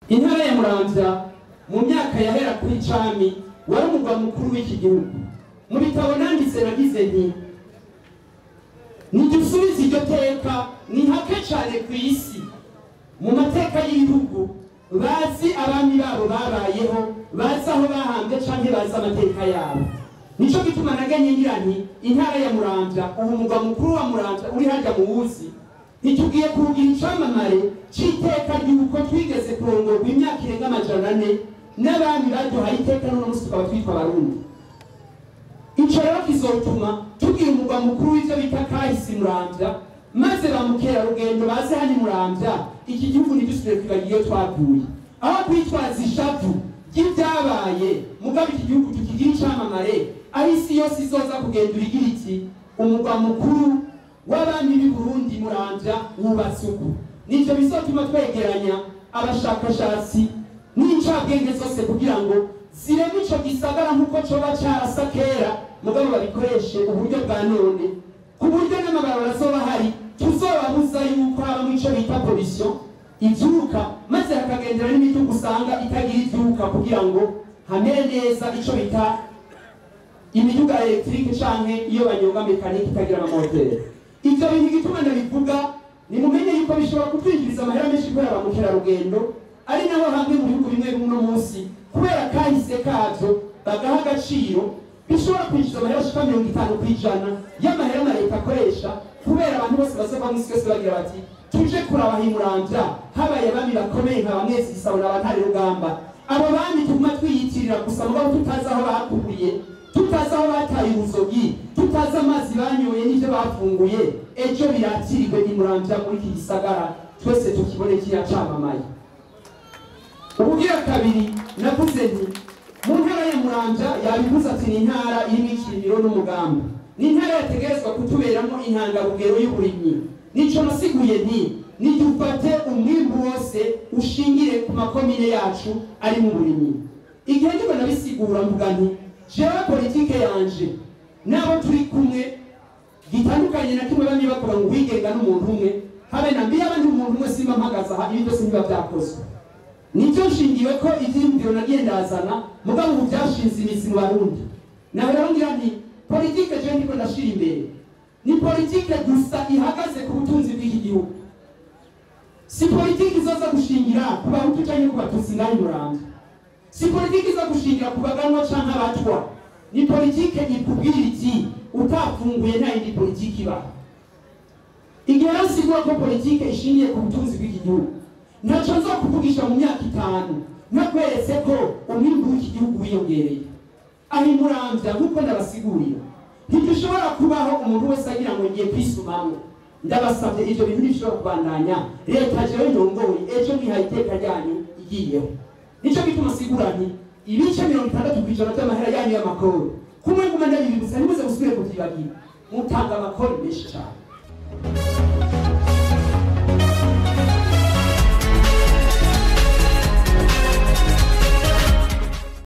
intara ya muramvya mu myaka yahera kuri cami wari umugwa mukuru w'iki gihugu mu bitabo nanditse nagize nti nidusubize iryo teka ni hake cane ku isi mu mateka y'ibihugu bazi abami babo babayeho bazi aho bahambwe canke bazi amateka yabo nico gituma naganye ngira nti intara ya muramvya ubu umugwa mukuru wa muramvya uri harya mu wuzi ntitugiye kugira icamamare c'iteka ry'uko twigeze kurongorwa imyaka irenga amajana ane n'abami baduhaye iteka n'uno musi tukaba twitwa abarundi ico rero kizotuma tugira umugwa mukuru w'ivyo bita kahise muramvya maze ba mukerarugendo baze hano muramvya iki gihugu ntidusubire kwibagira iyo twavuye aho kwitwaza ishavu ry'ibyabaye mugabo iki gihugu tukigira icamamare aho isi yose izoza kugendura igira iti umugwa mukuru w'abami b'i burundi muramvya wubatse uku nivyo bizotuma twegeranya abashakashatsi n'incabwenge zose kugira ngo zireme ico gisagara nk'uko coba carasa kera mugabo babikoreshe uburyo bwa none ku buryo n'amabarabara azoba hari tuzobabuza yuko habamo ico bita pollution ivyuka maze hakagendera n'imiduga usanga itagira ivyuka kugira ngo hamere neza ico bita imiduga ya electrique canke iyo banyonga mekanike itagira amamoteri ivyo bintu igituma ndabivuga nimumenye yuko bishobora kutwinjiriza amahera menshi kubera ba mukerarugendo ari nabo hamwe mu bihugu bimwe bimwe uno munsi kubera kahise kavyo bagaha agaciro bishobora kwinjiza amahera ashika mirongo itanu ku ijana y'amahera na leta akoresha kubera abantu bose bazova mu isi yose bagira bati tuje kuraba himuramvya habaye abami bakomeye nka bamwezi gisabo na bantare rugamba abo bami tuguma twiyitirira gusa mugabo tutazi aho bakuriye tutazi aho bataye ubuzogi tutazi amazi banyoye n'ivyo bafunguye ejo biratirirwe himuramvya muri iki gisagara twese tukibone kiracamamaye ubugira kabiri navuze nti mu ntara ya muramvya yabivuze ati ni intara irimo ikirindiro n'umugambi ni intara yategerezwa kutuberamo intangarugero y'uburimyi nico nasiguye nti nidufate umwimbu wose ushingire ku makomine yacu ari mu burimyi igihe ndiko nabisigura mvuga nti jewe politike yanje n'abo turi kumwe gitandukanye na kimwe bamwe bavuga ngo wigenga n'umuntu umwe habe na mbiye abandi umuntu umwe simba mpagaze aha ibi byose ntibiba byakozwe nicyo nshingiwe ko ivyiyumviro nagiye ndazana mugabo ubu byashinze imizi mu barundi nawe rero ngira nti politike jewe ndiko ndashira imbere ni politike gusa ihagaze ku butunzi bw'iki gihugu si politike izoza gushingira ku bahutu canke ku batutsi ngaho muramvya si politike iza gushingira ku baganwa canke abatwa ni politike ikubwira iti utafunguye nta yindi politike ibaho igihe rero sigura ko politike ishingiye ku butunzi bw'iki gihugu ntaco nzokuvugisha mu myaka itanu nakweretse ko umwimbu w'iki gihugu wiyongereye aho imuramvya nk'uko ndabasigurira ntidushobora kubaho umuntu wese agira ngo ngiye kwisumamwo ndabasabye ivyo bintu ntibishobora kubandanya leta jewe ndongoye ejo mwihaye iteka ryanyu igiyeho nico gituma sigura nti ibice mirongo itandatu kw'ijana vy'amahera yanyu y'amakoro kumwe nguma ndabibibutsa ntimuze musubire kuvyibagira mutanga amakori menshi cane